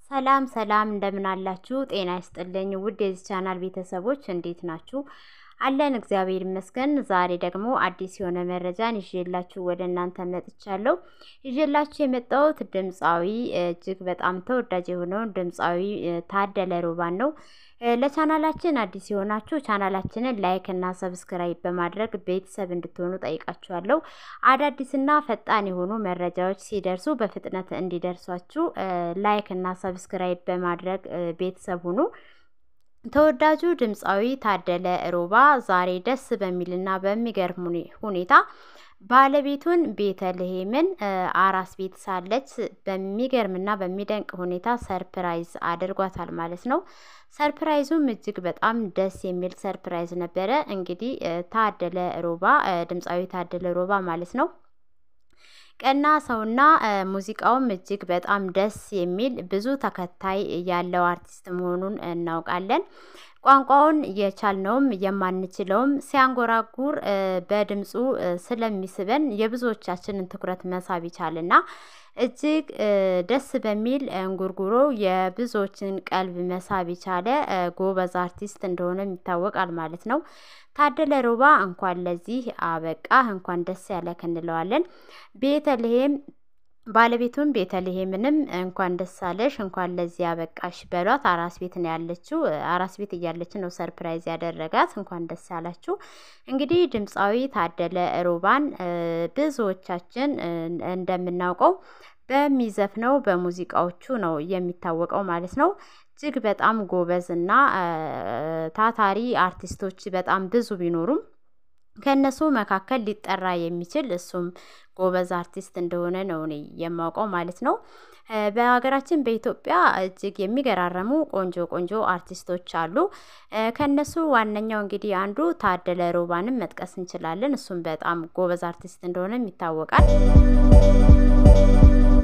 ሰላም ሰላም እንደምን አላችሁ? ጤና ይስጥልኝ ውድ የዚህ ቻናል ቤተሰቦች እንዴት ናችሁ? አለን እግዚአብሔር ይመስገን። ዛሬ ደግሞ አዲስ የሆነ መረጃን ይዤላችሁ ወደ እናንተ መጥቻለሁ። ይዤላችሁ የመጣሁት ድምፃዊ እጅግ በጣም ተወዳጅ የሆነውን ድምፃዊ ታደለ ሮባን ነው። ለቻናላችን አዲስ የሆናችሁ ቻናላችንን ላይክ እና ሰብስክራይብ በማድረግ ቤተሰብ እንድትሆኑ ጠይቃችኋለሁ። አዳዲስና ፈጣን የሆኑ መረጃዎች ሲደርሱ በፍጥነት እንዲደርሷችሁ ላይክ እና ሰብስክራይብ በማድረግ ቤተሰብ ሁኑ። ተወዳጁ ድምፃዊ ታደለ ሮባ ዛሬ ደስ በሚልና በሚገርም ሁኔታ ባለቤቱን ቤተልሔምን አራስ ቤት ሳለች በሚገርምና በሚደንቅ ሁኔታ ሰርፕራይዝ አድርጓታል ማለት ነው። ሰርፕራይዙም እጅግ በጣም ደስ የሚል ሰርፕራይዝ ነበረ። እንግዲህ ታደለ ሮባ ድምፃዊ ታደለ ሮባ ማለት ነው ቀና ሰውና ሙዚቃውም እጅግ በጣም ደስ የሚል ብዙ ተከታይ ያለው አርቲስት መሆኑን እናውቃለን። ቋንቋውን የቻልነውም የማንችለውም ሲያንጎራጉር በድምፁ ስለሚስበን የብዙዎቻችንን ትኩረት መሳብ ይቻልና እጅግ ደስ በሚል እንጉርጉሮ የብዙዎችን ቀልብ መሳብ የቻለ ጎበዝ አርቲስት እንደሆነም ይታወቃል ማለት ነው። ታደለ ሮባ እንኳን ለዚህ አበቃ እንኳን ደስ ያለህ እንለዋለን። ቤተልሔም ባለቤቱን ቤተልሔምንም እንኳን ደስ አለሽ እንኳን ለዚህ ያበቃሽ በሏት። አራስ ቤት ነው ያለችው። አራስ ቤት እያለች ነው ሰርፕራይዝ ያደረጋት። እንኳን ደስ ያላችሁ። እንግዲህ ድምፃዊ ታደለ ሮባን ብዙዎቻችን እንደምናውቀው በሚዘፍነው በሙዚቃዎቹ ነው የሚታወቀው ማለት ነው። እጅግ በጣም ጎበዝ እና ታታሪ አርቲስቶች በጣም ብዙ ቢኖሩም ከእነሱ መካከል ሊጠራ የሚችል እሱም ጎበዝ አርቲስት እንደሆነ ነው እኔ የማውቀው ማለት ነው። በሀገራችን በኢትዮጵያ እጅግ የሚገራረሙ ቆንጆ ቆንጆ አርቲስቶች አሉ። ከእነሱ ዋነኛው እንግዲህ አንዱ ታደለ ሮባንም መጥቀስ እንችላለን። እሱም በጣም ጎበዝ አርቲስት እንደሆነም ይታወቃል።